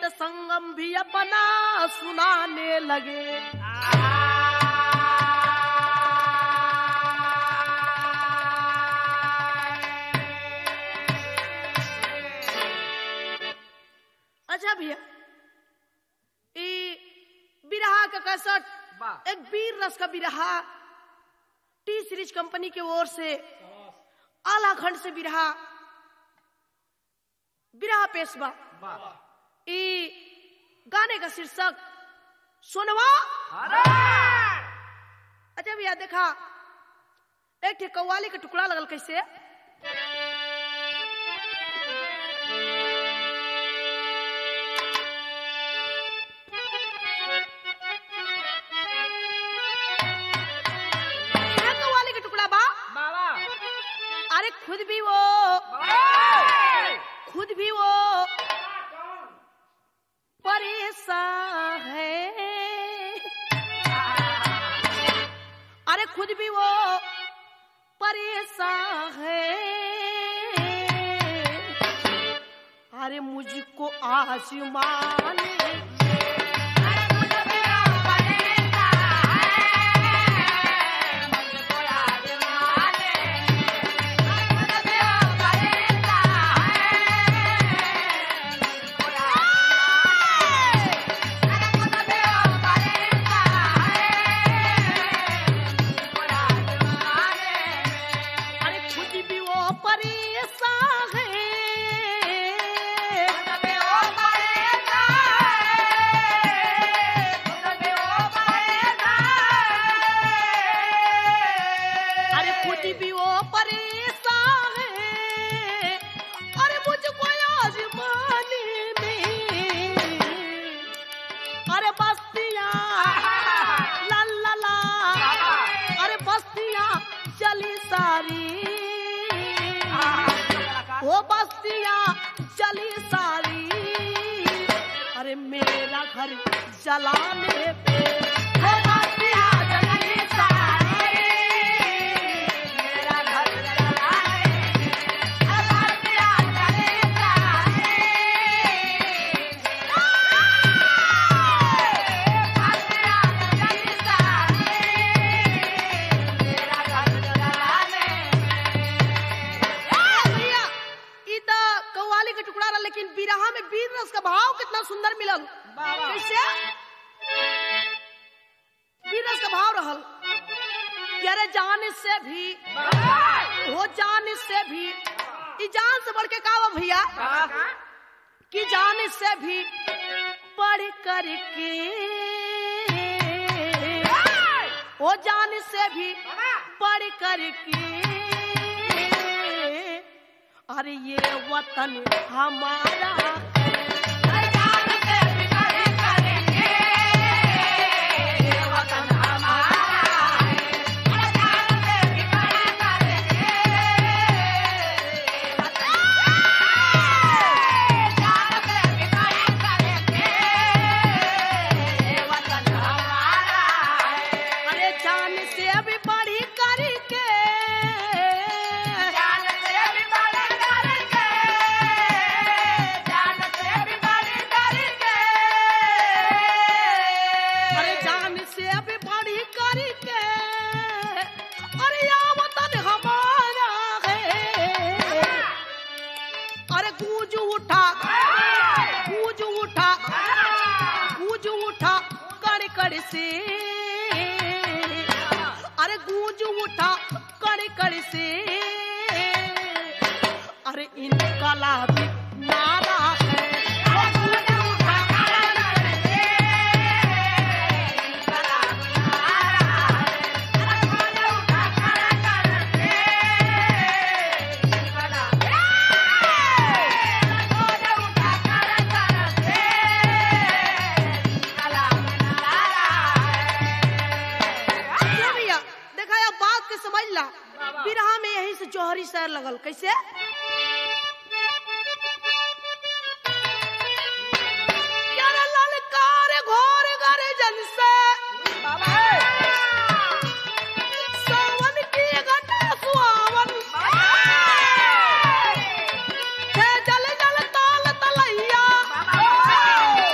संगम भी अपना सुनाने लगे अच्छा भैया ई बिरहा का कैसेट वाह। एक वीर रस का बिरहा टी सीरीज कंपनी की ओर से आला खंड से बिरहा बिरहा पेशवा ई गाने का शीर्षक सोनवा अच्छा भैया देखा एक ठे कव्वाली का टुकड़ा लगल कैसे यह कव्वाली का टुकड़ा बा बाबा अरे खुद भी वो खुद भी वो परेशान है अरे खुद भी वो परेशान है अरे मुझको आसमान अरे खुद भी वो परेशान है अरे खुद भी वो परेशान है अरे मुझको आजमाने में अरे बस्तियाँ ला ला ला अरे बस्तियाँ चली सारी वो बस्तियाँ चली सारी अरे मेरा घर जलाने पे वो बस्तियाँ चली सारी मेरा घर जलाने पे वो बस्तियाँ चली सारी भैया ई त कव्वाली के टुकड़ा रहा लेकिन बिरहा में वीर रस का भाव कितना सुंदर मिलल वाह। कैसे वीर रस का भाव रहल कि अरे जान से भी हो जान से भी ई जान से बढ़ के का बा भैया कि जान से भी बढ़ करके ओ जान से भी बढ़ करके अरे ये वतन हमारा अरे जान से भी बढ़ी करके अरे जान से भी बढ़ी करके अरे या वतन हमारा है अरे गूंज उठा गूंज उठा गूंज उठा कड़ कड़ से अरे गूंज उठा कड़ कड़ से अरे इनकलाबी नारा है वो गूंज उठा कड़ कड़ से, इनकलाबी नारा है। अरे गूंज उठा कड़ कड़ से, इनकलाबी अच्छा भैया देखा या बात के समझ ला बिरहा में यही से जौहरी शहर लगल कैसे यार ललकार घोर गर्जन से सावन की घटा सुहावन हे जल जल ताल तलैया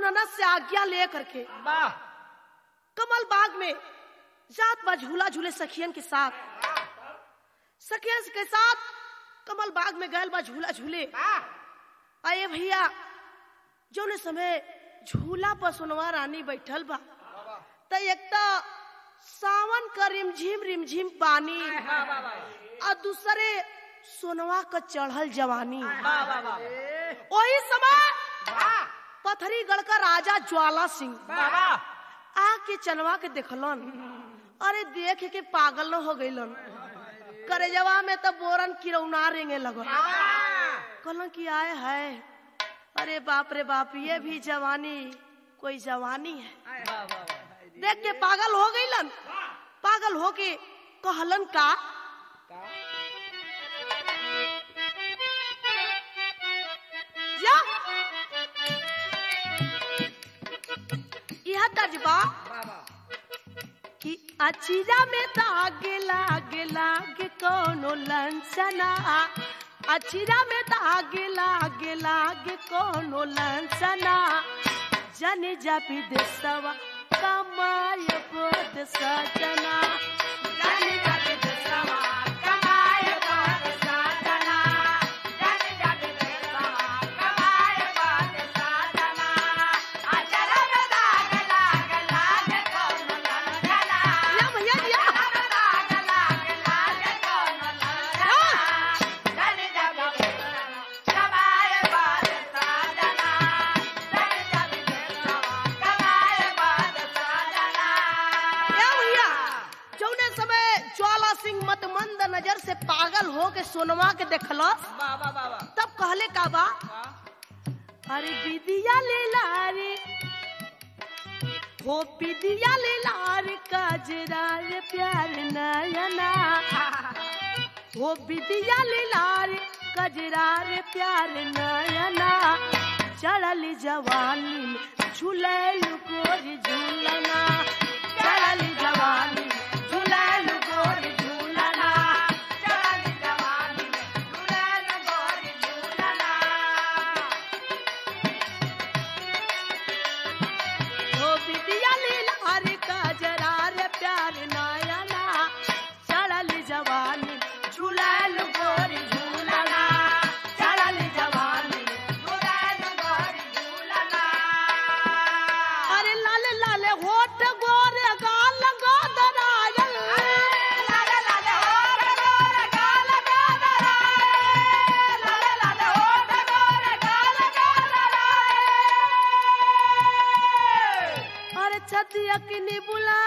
ननद से आज्ञा ले करके वाह कमल बाग में जात बा झूला झूले सखियन के साथ सखियन के साथ कमल बाग में गयल बा झूला झूले आए भैया जौने समय झूला पर सोनवा रानी बैठल बा त एक त सावन का रिमझिम रिमझिम पानी और दूसरे सोनवा का चढ़ल जवानी वही समय पथरी गढ़ का राजा ज्वाला सिंह आके चनवा के देखलन अरे देख के पागल न हो गईलन करेजवा में तो बोरन किरौना रेंगे लगल कहलन कि आए है अरे बाप रे बाप ये भी जवानी कोई जवानी है देख के पागल हो गईलन पागल हो के कहलन का जा यह तजबा कि अचिरा में दागे लागे लागे कोनो लंचना अचिरा में दागे लागे लागे कोनो लंचना जन जपी देसवा कमाय बोध सजना जन जपी देसवा कमाय बोध सजना जन जपी देसवा कमाय बोध सजना अचिरा में दागे लागे लागे कोनो लंचना या भैया जी या दागे लागे लागे कोनो लंचना या भैया जौने समय ज्वाला सिंह मत मंद नजर से पागल हो के सोनवा के देखलस तब कहले का बा अरे विदिया ले लारे हो विदिया ले लार काजरा रे प्यार नयना हो विदिया ले लार कजरा रे प्यार नयना चढ़ल जवानी में झूलल गोरी झूलना चढ़ल जवानी में झूलल गोरी झूलना चढ़ल जवानी में झूलल गोरी झूलना ओ बिटिया लीला हरि का जरा रे प्यार नयना चढ़ल जवानी झूलल गोरी झूलना चढ़ल जवानी झूलल गोरी झूलना अरे लाल लाल होठ गोरे गाल गोदरायल लाल लाल होठ गोरे गाल गोदरायल लाल लाल होठ गोरे गाल गोदरायल अरे छतिया किनी बुला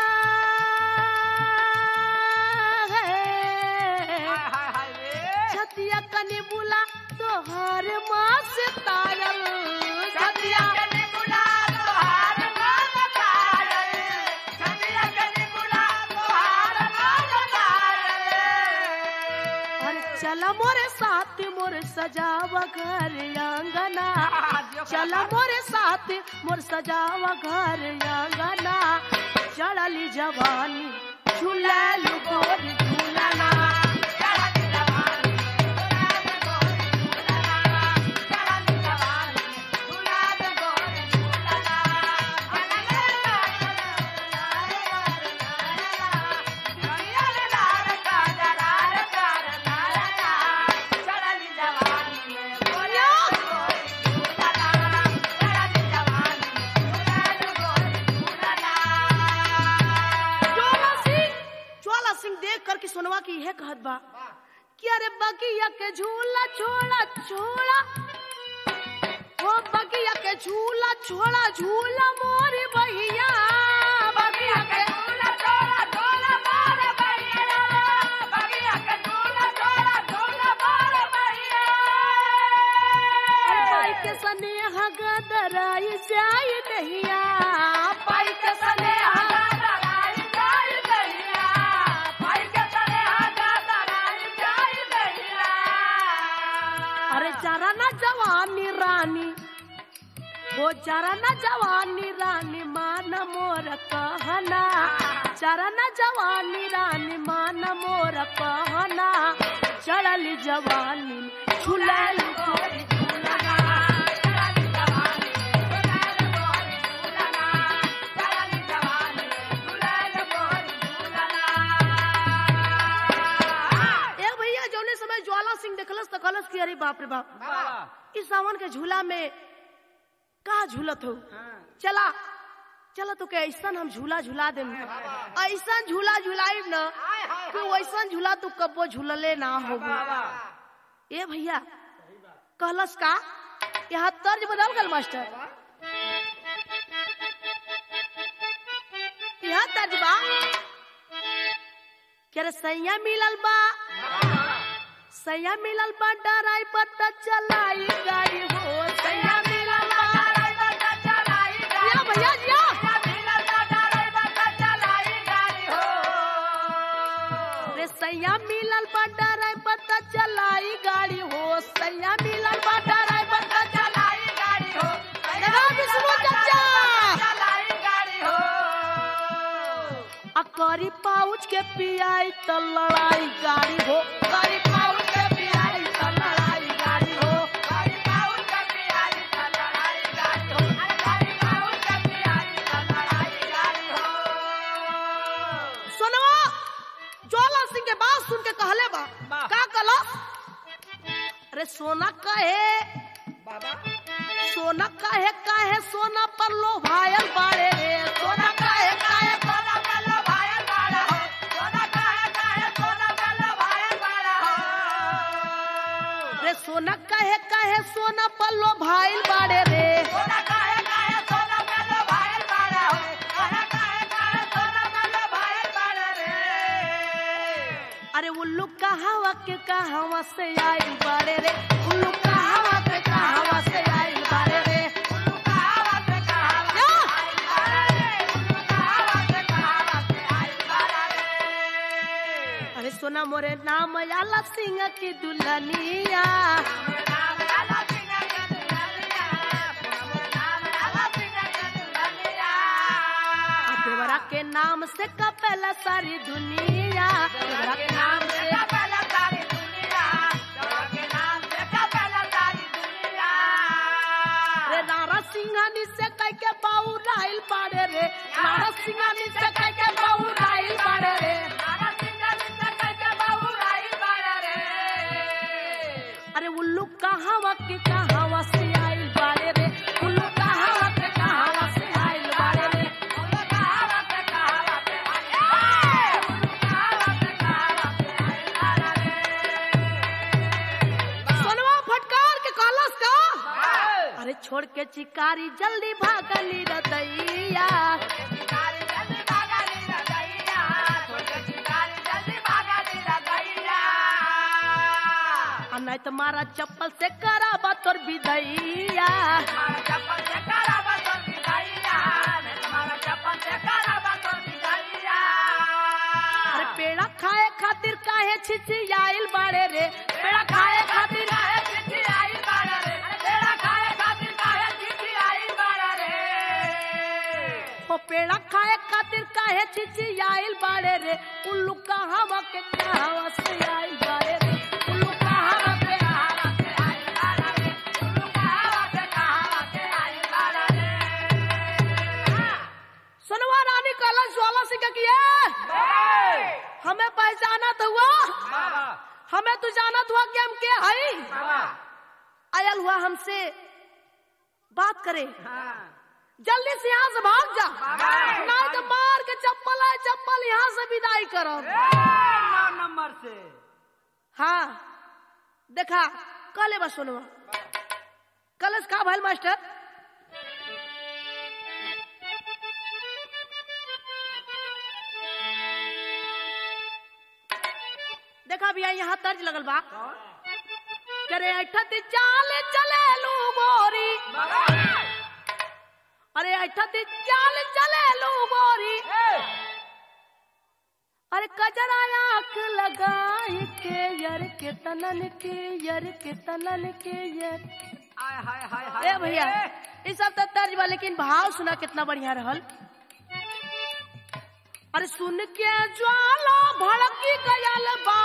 छतिया कनी बुला तोहार माँ से तारल छतिया कनी बुला तोहार माँ से तारल छतिया कनी बुला तोहार माँ से तारल अरे चला मोरे साथ मोरे सजावा घर आंगना चला मोरे साथ मोर सजावा घर आंगना चढ़ली जवानी झूलल गोरी झूलना चढ़ली जवानी झूलल गोरी झूलना चढ़ली जवानी झूलल गोरी झूलना ज्वाला सिंह ज्वाला सिंह देख करके सुनवा की यह कहत बा कि अरे बगिया के झूला छोड़ा छोड़ा ओ बगिया के झूला छोड़ा झूला मोरी बहिया बगिया के झूला छोड़ा झूला मोरी बहिया बगिया के झूला छोड़ा झूला मोरी बहिया अरे पाई के स्नेह गदराई जाई दहिया पाई के स्नेह गदराई जाई दहिया पाई के स्नेह गदराई जाई दहिया अरे जरा ना जवानी रानी वो जरा न जवानी रानी मान मोर कहना जरा न जवानी रानी मान मोर कहना चढ़ल जवानी झुलल गोरी झुलना चढ़ल जवानी झुलल गोरी बाप रे बाप इस सावन के झूला में का झूलत हो चला चला तो के ऐसा हम झूला झूला दे ऐसा झूला झूलाइब न कि वैसा झूला तू कबो झूलले ना होबो ए भैया कहलस का यहाँ तर्ज बदल गल मास्टर यहाँ तर्ज बा क्या रे सैया मिलल बा सैया मिलल बा डराई पर चलाई गाड़ी हो सैया मिलल बा जिया भैया जिया रे सैया मिलल बा डराई पर चलाई गाड़ी हो सैया मिलल बा डराई पर लगा विष्णु चचा आ करी पाउच के पियाई त लड़ाई गाड़ी हो करी पाउच के पियाई त लड़ाई गाड़ी हो सोनवा ज्वाला सिंह के बात सुन के कहले बा बा। का कहलो अरे सोना कहे सोना कहे काहे सोना पर लो भायल बाड़े रे सोना कहे काहे रे सोना कहे काहे सोना पर लो भाईल बाड़े रे अरे उल्लू कहावा के कहावा से आइल बाड़े रे उल्लू कहावा के कहावा से आइल बाड़े रे या! अरे सोना मोरे नाम आला सिंह की दुल्हनिया आ देवरा के नाम से कपेला सारी दुनिया देवरा के नाम से रे नारा सिंहानी से कह के बाऊ राइल बाड़े रे नारा सिंहानी से कह के बाऊ राइल बाड़े रे अरे उल्लू कहावा के कहावा से आइल बाड़े रे उल्लू कहावा के कहावा से आइल बाड़े रे सोनवा फटकार के कहलस का अरे छोड़ के चिकारी जल्दी भागली रदैया आ नहीं तो मारा चप्पल से कराबा तोर विदैया अरे पेड़ा खाए खातिर काहे छिछियाइल बाड़े रे पेड़ा खाए खातिर ओ पेड़ा खाए खातिर काहे छिछियाइल बाड़े रे उल्लू कहावा के कहावा से आइल बाड़े रे उल्लू कहावा के सुनवा रानी कहला ज्वाला सिंह के किए हमें पहचाना तो हुआ हमें तू जानत हुआ कि हम के हई आयल हुआ हमसे बात करे जल्दी से यहाँ से भाग जा नहीं तो मार के चप्पल है चप्पल यहाँ से विदाई करो नंबर से हाँ देखा कल बस सुनवा कल का भैल मास्टर देखा भैया यहाँ तर्ज लगल बा करे अठत चाल चले लू गोरी अरे अठत चाल चले लू गोरी अरे कजरा आंख लगाई के यर के तनन के यर के तनन के यर आय हाय हाय हाय ए भैया ये सब तो तर्ज बा लेकिन भाव सुना कितना बढ़िया रहल अरे सुन के ज्वाला भड़की गयल बा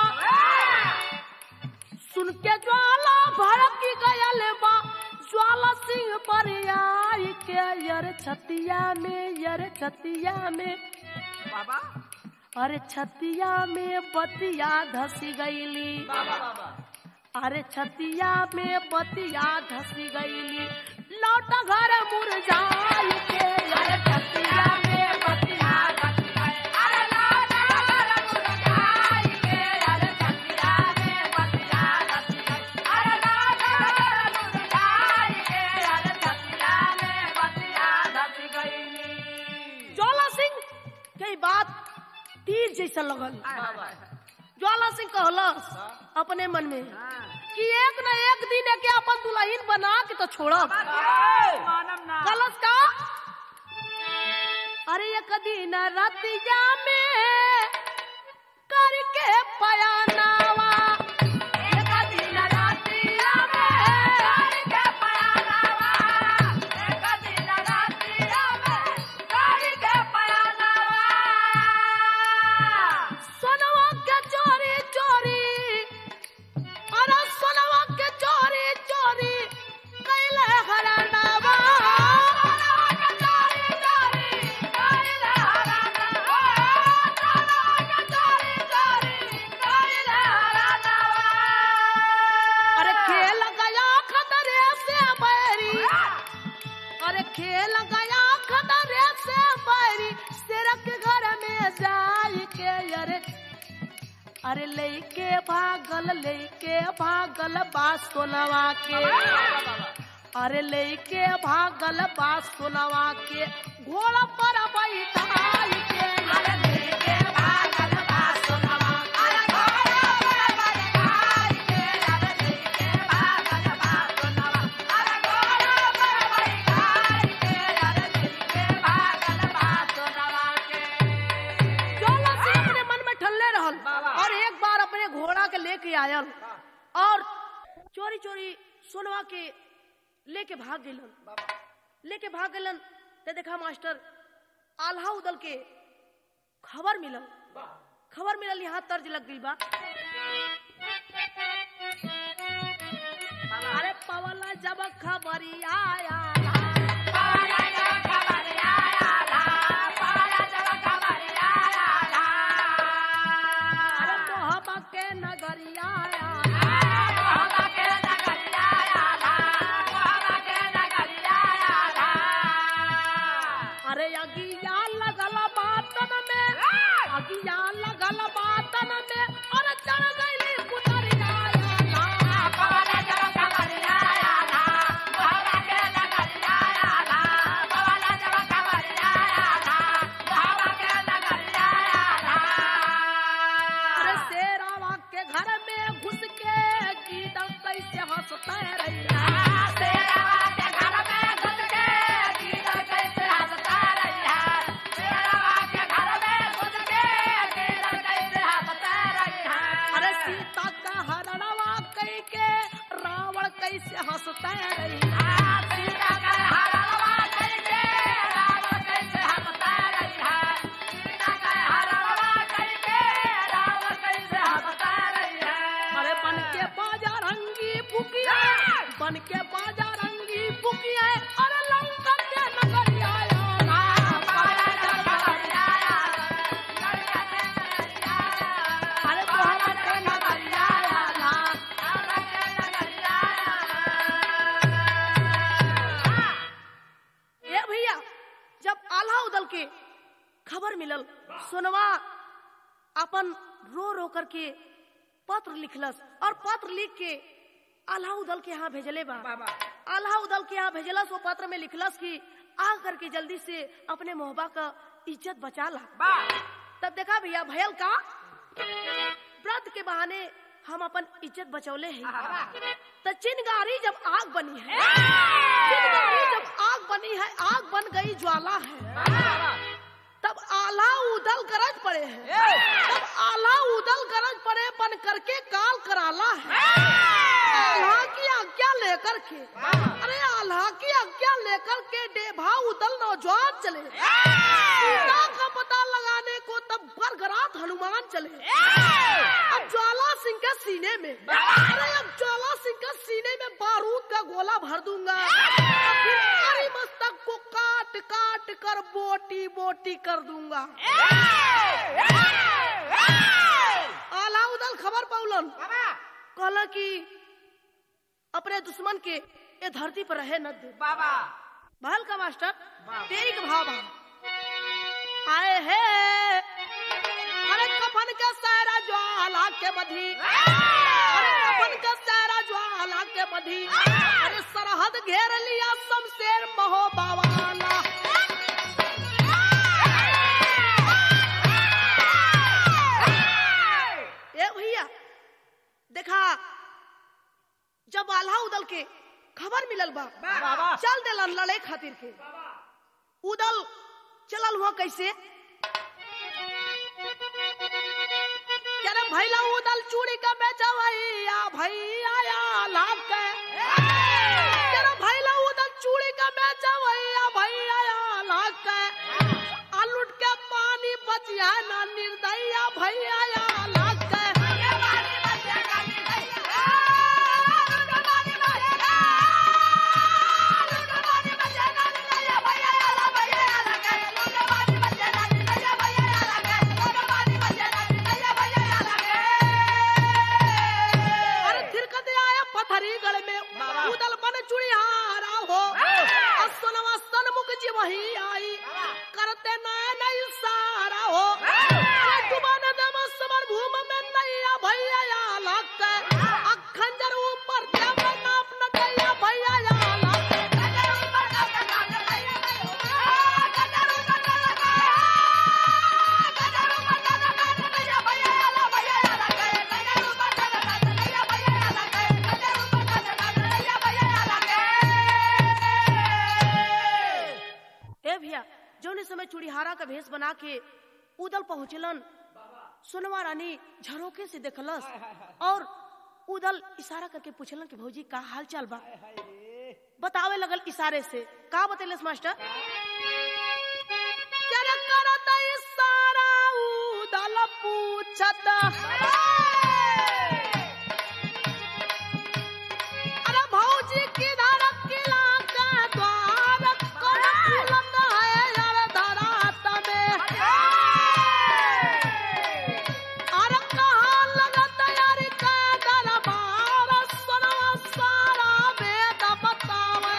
सुन के ज्वाला भड़की गयल बा ज्वाला सिंह पर आई के यर छतिया में यर छतिया में बाबा अरे छतिया में बतिया धसी गईली बाबा बाबा अरे छतिया में बतिया धसी गईली लौट घर मुरझाई के अरे छतिया में बतिया धसी गई। अरे लौट घर मुरझाई के, अरे छतिया में बतिया धसी गई। अरे लौट घर मुरझाई के, अरे छतिया में बतिया धसी गईली। ज्वाला सिंह के ई बात तीर जैसा लगल ज्वाला सिंह कहलस अपने मन में कि एक न एक दिन के अपन दुल्हन बना के तो छोड़ब मानम ना कलश का अरे एक दिन रतिया में करके पयानावा एक दिन रतिया में करके पयानावा एक दिन रतिया में करके पयानावा सोनवा के चोरी चोरी अरे सोनवा के चोरी चोरी कैले हरानावा सोनवा के चोरी चोरी कैले हरानावा सोनवा के चोरी चोरी कैले हरानावा अरे खेल गया खतरे से बैरी अरे खेल गया खतरे से बैरी सिरक घर में जाई के अरे अरे लेके भागल लेके भागल बा सोनवा के अरे लेके भागल बा सोनवा के घोड़ा पर बैठाई के अरे लेके भागल बा सोनवा अरे घोड़ा पर बैठाई के अरे लेके भागल बा सोनवा अरे घोड़ा पर बैठाई के अरे लेके भागल बा सोनवा के ज्वाला सिंह अपने मन में ठल्ले रहल और एक बार अपने घोड़ा के लेके आयल और चोरी चोरी सोनवा के लेके भाग गेलन लेके भाग गेलन ते देखा मास्टर आल्हा उदल के खबर मिलल खबर मिलल यहाँ तर्ज लग गई बा अरे पवला जब खबरी आया अरे मोहब्बत के नगरिया अरे अगिया लगल बातन में अगिया लगल बातन में अरे चढ़ गईली कुतरिया अरे शेरावा के घर में घुस के गीत कैसे हंसते रैया शेरावा के घर में घुस के गीत कैसे हंसते रैया शेरावा के घर में घुस के गीत कैसे हंसते रैया अरे सीता का हरणवा कई के रावण कैसे हंसते रैया सीता का हरणवा कई के रावण कैसे हंसते रैया सीता का हरणवा कई के रावण कैसे हंसते रैया अरे बन के बाजा रंगी बुकिया बन के बाजा रंगी बुकिया अरे लंका के नगरिया अरे मोहब्बत के नगरिया ए भैया जब आल्हा उदल के खबर मिलल सोनवा अपन रो रो करके पत्र लिखलस और पत्र लिख के आल्हा उदल के यहाँ भेजले बा आल्हा उदल के यहाँ भेजलस वो पत्र में लिखलस कि आ करके जल्दी से अपने मोहबा का इज्जत बचा ला तब देखा भैया भयल का व्रत के बहाने हम अपन इज्जत बचौले हैं तो चिनगारी जब आग बनी है चिनगारी जब आग बनी है आग बन गई ज्वाला है तब आला उदल गरज पड़े हैं तब आला उदल गरज पड़े बन करके काल कराला है आल्हा की आज्ञा लेकर के अरे आल्हा की आज्ञा लेकर के डेभा उदल नौजवान चले सीता का पता लगाने को तब बरगरात हनुमान चले अब ज्वाला सिंह के सीने में अरे अब ज्वाला सिंह के सीने में बारूद का गोला भर दूंगा और फिर हरी मस्तक को काट काट कर बोटी बोटी कर दूंगा आला उदल खबर पौलन कहला कि अपने दुश्मन के ये धरती पर रहे न दे बाबा महल का मास्टर वाह। तेईक भाव भाव आए है अरे कफन का सारा ज्वाला के बधी अरे कफन का सारा ज्वाला के बधी अरे सरहद घेर लिया शमशेर महो बावाना ए भैया देखा जब आल्हा उदल के खबर मिलल बा बाबा चल दिलन लड़े खातिर के उदल चलल हुआ कैसे क्या रे भैला उदल चूड़ी का बेचा भैया भैया या लाभ के क्या रे भैला उदल चूड़ी का बेचा भैया भैया या लाभ के आलूट के पानी बचिया ना निर्दया भैया या लाभ के अरे थिरकत आया पथरी गल में बाबा। उदल बन चुड़ियारा हो और सोनवा सनमुख जी वही आई करते नया नई सारा हो अरे डुबाने दम समर भूम में नैया भैया या लग अखंजर ऊपर जब नाप न गया भैया या लग ए भैया जौने समय चूड़ीहारा का भेष बना के उदल पहुंचलन सुनवा रानी झरोके से देखलस और उदल इशारा करके पूछलन कि भौजी का हाल चाल बा बतावे लगल इशारे से का बतेलस मास्टर क्या रे करत इशारा उदल पूछत अरे भौजी किधर किला के द्वार कौन खुलत है यार धरात में अरे कहाँ लगत यार का दरबार सुनवा सारा वेद बतावे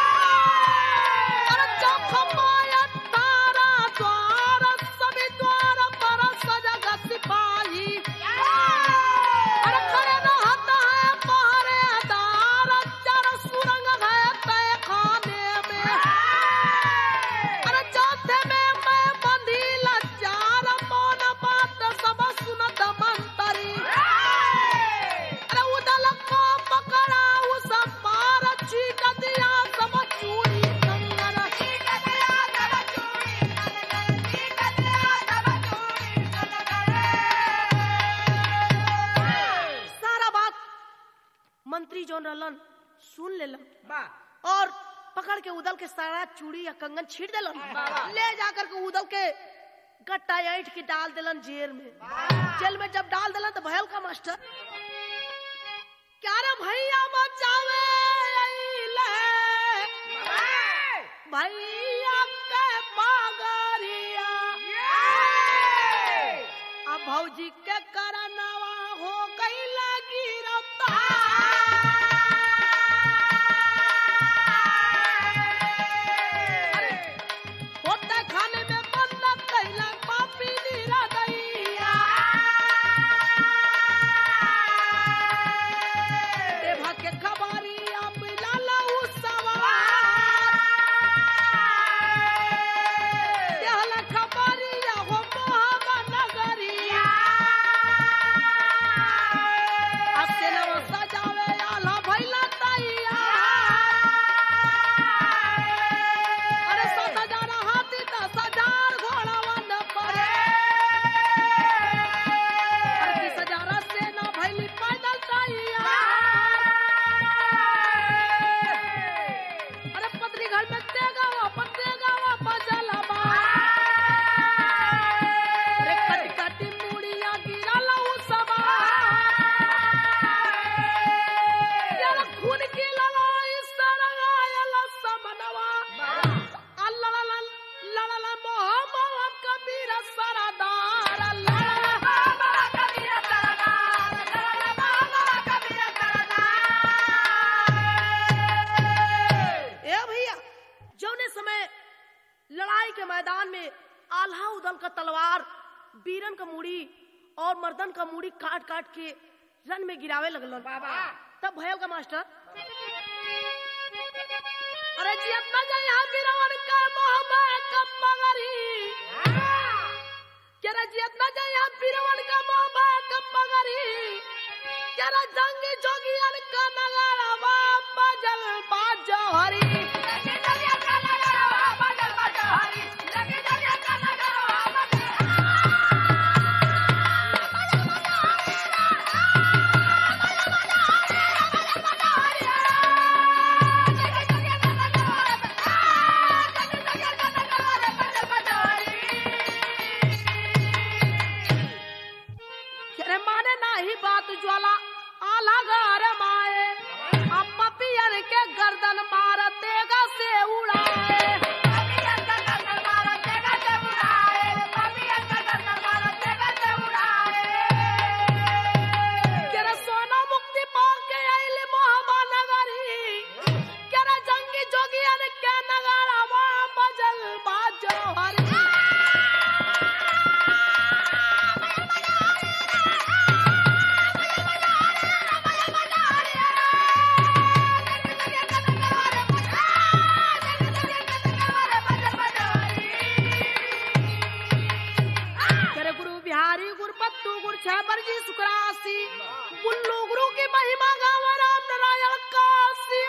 अरे चौखमाया तारा द्वार सभी द्वार पर सजग सिपाही अरे खड़े रहत है पहरेदार चार सुरंग है तय खाने में अरे चौथे में मैं बंधी लचार मौन बात सब सुनत मंतरी अरे उदल को पकड़ा उस पार चीक दिया सब चूड़ी कंगन सारा बात मंत्री जोन रहलन सुन लेलन बा और पकड़ के उदल के सारा चूड़ी या कंगन छीट देलन वाह। ले जाकर के उदल के गट्टा ऐठ के डाल देलन जेल में जेल में जब डाल देलन तो भयल का मास्टर क्या रे भैया बचावे अइले भैया के बागरिया अब भौजी के करनवा हो गई गिरफ्तार होता खाने में बंद कैला पापी नीरा दैया देवा के खबारी अब लाला उ सवार के मैदान में आल्हा उदल का तलवार बीरन का मूड़ी और मर्दन का मूड़ी काट काट के रन में गिरावे लगलन बाबा। तब भयल का मास्टर अरे जी अपना जाए यहाँ बीरवन का मोहब्बत का मगरी केरा जी अपना जाए यहाँ बीरवन का मोहब्बत का मगरी केरा जंगी जोगियन का नगारा बाबा जल बाजो हरी केरे माने नाही बात ज्वाला आला घर माए अम्मा पियर के गर्दन मार देगा से उड़ाए केरे सोना मुक्ति पाके आइले मोहबा नगरी केरे जंगी जोगियन के नगारा वा बजल बाजो हरी तेरे गुरु बिहारी गुरपत्तू गुरु छबर जी सुकरासी गुल्लू गुरु की महिमा गावा राम नारायण काशी